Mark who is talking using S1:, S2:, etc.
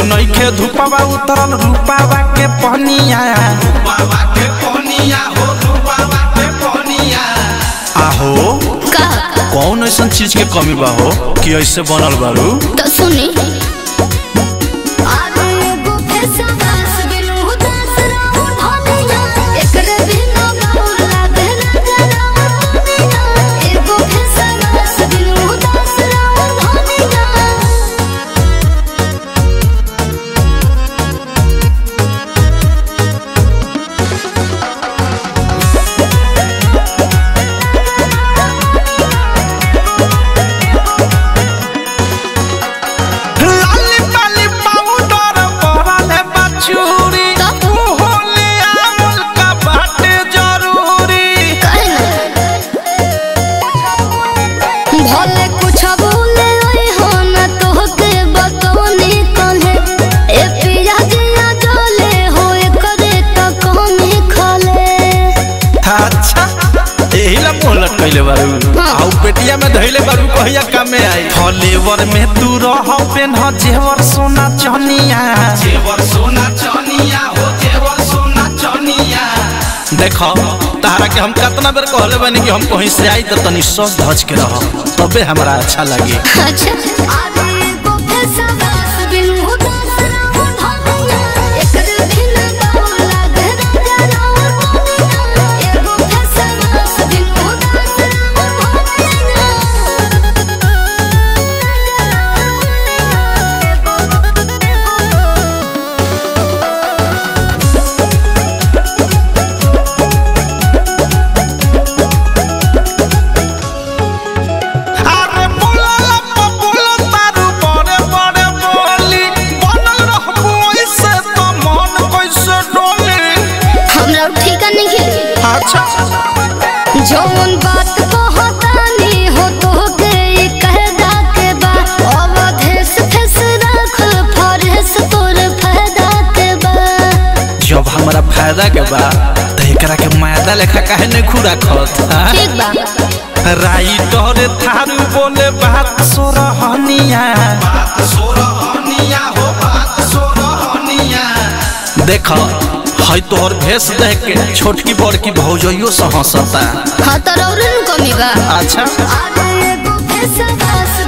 S1: नइखे धुपवा उतरल रूपावा के पहनिया
S2: बाबा के पनिया हो बाबा के पनिया
S1: आहो
S3: का
S1: कौन ऐसा चीज के कमी बा हो कि ऐसे बनल बारू
S3: तो सुनी अरे एगो फेसवास बिनु उदास रहू धनिया एकरे बिना बाउर लागे ना जरा दुनिया एगो फेसवास बिनु उदास रहू धनिया
S1: लाली पाली पाउडर परले बचूरी
S3: तो?
S1: तू होले आवल का बाटे जरूरी
S3: भले कुछ बोले ओए हो न तोहके बतौनी कहे ए पिया जिया जले हो करे त कमी खले
S1: अच्छा एही ला मुंह लटकैले बारू
S3: हाँ।
S1: आउ पेटिया में धइले बारू कहिया कामे आई फलेवर में तू रह पेन जेवर सोना चनिया
S2: जेवर सोना चनिया हो जेवर सोना चनिया
S1: देखो तारा के हम कितना बेर कहले बानी कि हम कहीं से आई तो तनी सस धज के रह तबे हमरा अच्छा लगे
S3: अच्छा अरे एगो फेसवास बिनु उदास रहू धनिया एकरे बिना बाउर लागे ना जरा दुनिया एगो फेसवास बिनु उदास रहू धनिया
S1: अरे बोला लप्पा बोला तारू बड़े बड़े बोली बनल रहबो ऐसे तो मन कैसे डोली
S3: हमरा ठिका नहीं है
S1: अच्छा
S3: जौन बात कहतानी हो तोहके ई कहदा के बा अवधेश फेस राखल फरेस तोर फायदा के बा
S1: जब हमरा फायदा के बा त एकरा के मायदा लेखा काहे नहीं खुरा खत हाँ?
S3: ठीक बा
S1: राइटर थारू बोले बात सोरहनिया
S2: बात सोरहनिया हो बात सोरहनिया
S1: देख है तोहर भेष देख के छोटकी बड़की भौजइयो से हंसता
S3: हाँ तो रौरन कमी बा
S1: अच्छा
S3: अरे एगो फेसवास